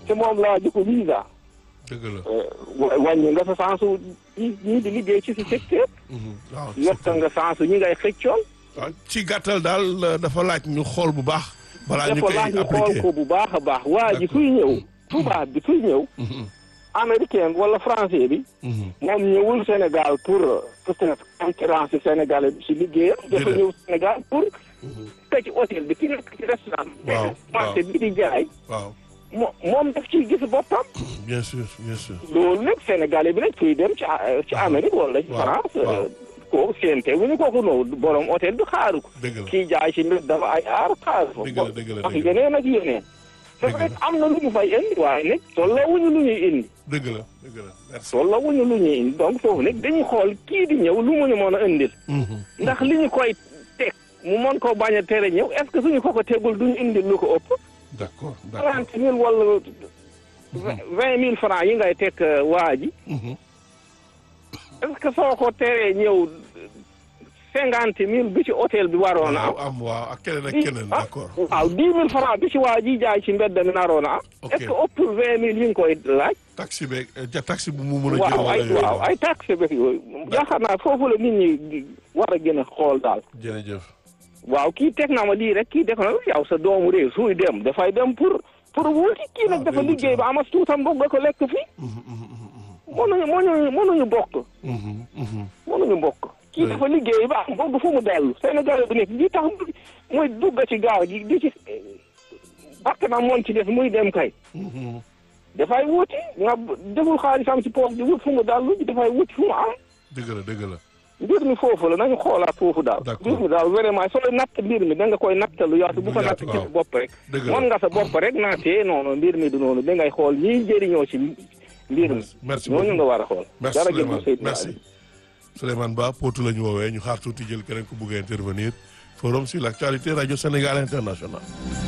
te moom laa jëkko visa dëgg la. wa- wàññi nga sa sansu ñi ñii di liggéey ci si secteur waaw yokka nga sansu ñi ngay xëccool waaw ci gàttal daal euh, dafa laaj ñu xool bu baax. balaa ñu dafa koy laaj ñu xool appliqué ko bu baax a baax waa ji D'accord. fuy ñëw tubaab bi fuy ñëw américain wala français bi Mhm. moom ñëwul Sénégal pour peut-être concurrence sénégalais bi si liggéeyam dafa Déedéet. ñëw Sénégal pour te ci hôtel bi ki nekk ci restaurant bi Waaw, marché waaw. bi di jaay waaw mo moom daf ciy gis boppam bien sûr bien sûr. loolu nag sénégalais bi nag fuy dem ci a- ci Amérique wala ci Waaw, France waaw. ko séente wu ñu kooku noonu borom hôtel bi xaaru ko dëgg la kii jaay si mbir dafa ay aar xaaru ko Dëgg la, dëgg la, wax dëgg la. yeneen ak yeneen c'est vrai que am na lu ñu fay indi waaye nag tolloo wuñu lu ñuy indi dëgg la dëgg la merci. tolloo wuñu lu ñuy indi donc foofu nag dañuy xool kii di ñëw lu mu ñu mën a indil Mhm. ndax li ñu koy teg mu mën koo bañ a tere ñëw est-ce que suñu ko ko tegul duñu indil lu ko ëpp d'accord d'accord. trente mille wala vingt mille francs yi ngay teg euh, waa ji Mhm. est-ce que soo ko teree ñëw cinquante mille bi ci hôtel bi waroon a am waaw am waaw ak keneen ak keneen ah, d'accord. waaw dix mille francs bi ci waa ji jaay ci mbedd mi naroon a am Ok. est-ce que ëpp vingt mille yi nga koy laaj taxi beeg euh, ja taxi bu mu mën a jël waaw ay wala yooyu waaw ay taxe beeg yooyu yaakaar naa foofu la nit ñi di war a gën a xool daal jërëjëf. waaw kii teg na ma lii rek kii def na yow sa doomu réew suy dem dafay dem pour pour wuti kii nag Ah, dafa day wuti, liggéey ba amas tuutam boog nga ko lekk fii Mhm, mhm, mhm, mënuñu mënuñu mënuñu bokk mhm, mhm. mënuñu bokk kii Oui. dafa liggéey ba am boog fu mu dellu Sénégal bi nekk li tax mu- muy dugg ci gaaw gi di ci bakk na moom ci def muy dem kay Mhm. dafay wuti nga deful xaalisam ci poos di wut fu mu dallu dafay wuti fu mu am dëgg la dëgg la. mbir mi foofu la nañu xoolaat foofu daal D'accord. mbir mi daal vraiment sooy natt mbir mi da nga koy nattalu yaatu bu ko natt yaatu, ci waaw. sa bopp rek dëgg la mën nga sa bopp rek naatee noonu mbir mi du noonu da ngay xool ñiy jëriñoo ci mbir mi merci ñooñu beaucoup. nga war a xool merci dara jëm Souleymane Seydina merci Ali. Souleymane Ba Potou la ñu woowee ñu xaar tuuti jël keneen ku bugg a intervenir forum sur l'actualité radio Sénégal international